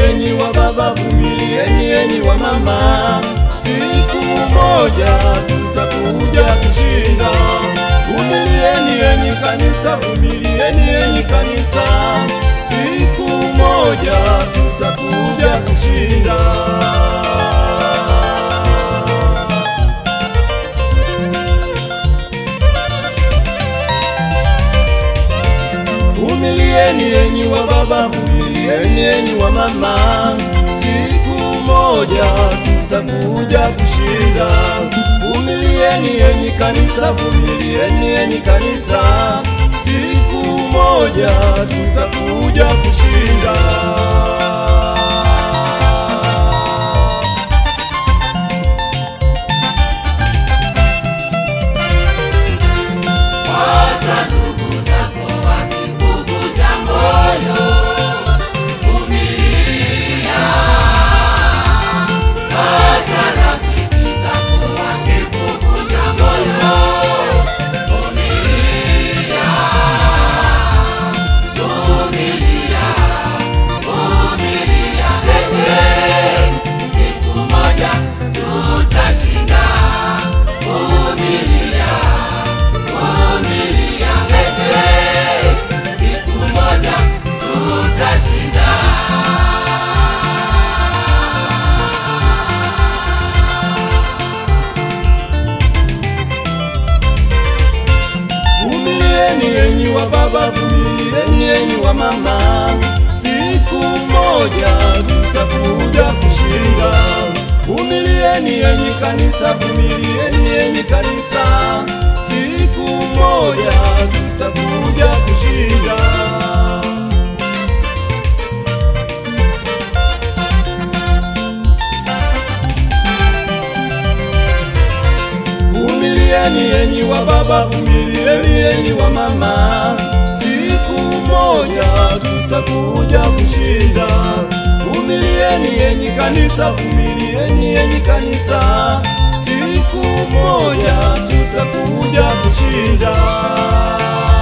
enyi wa baba, vumilieni enyi wa mama, siku moja tutakuja kushinda. Vumilieni enyi kanisa, vumilieni enyi kanisa, siku moja tutakuja kushinda. Vumilieni enyi wa baba, vumilieni enyi wa mama, siku moja tutakuja kushinda. Vumilieni enyi kanisa, vumilieni enyi kanisa, siku moja tutakuja kushinda. Hata ndugu zako wakikuvunja moyo, vumilia. Hata rafiki zako wakikuvunja moyo, vumilia. Vumilia, vumilia, wewe. Siku moja tutashinda. Vumilia. Vumilia wewe, siku moja tutashinda. Vumilieni enyi wa baba, vumilieni enyi wa mama, siku moja tutakuja kushinda. Vumilieni enyi kanisa, vumilieni enyi kanisa, siku moja tutakuja kushinda. Vumilieni enyi wa baba, vumilieni enyi wa mama, siku moja tutakuja kushinda. Vumilieni enyi kanisa, vumilieni enyi kanisa, siku moja tutakuja kushinda.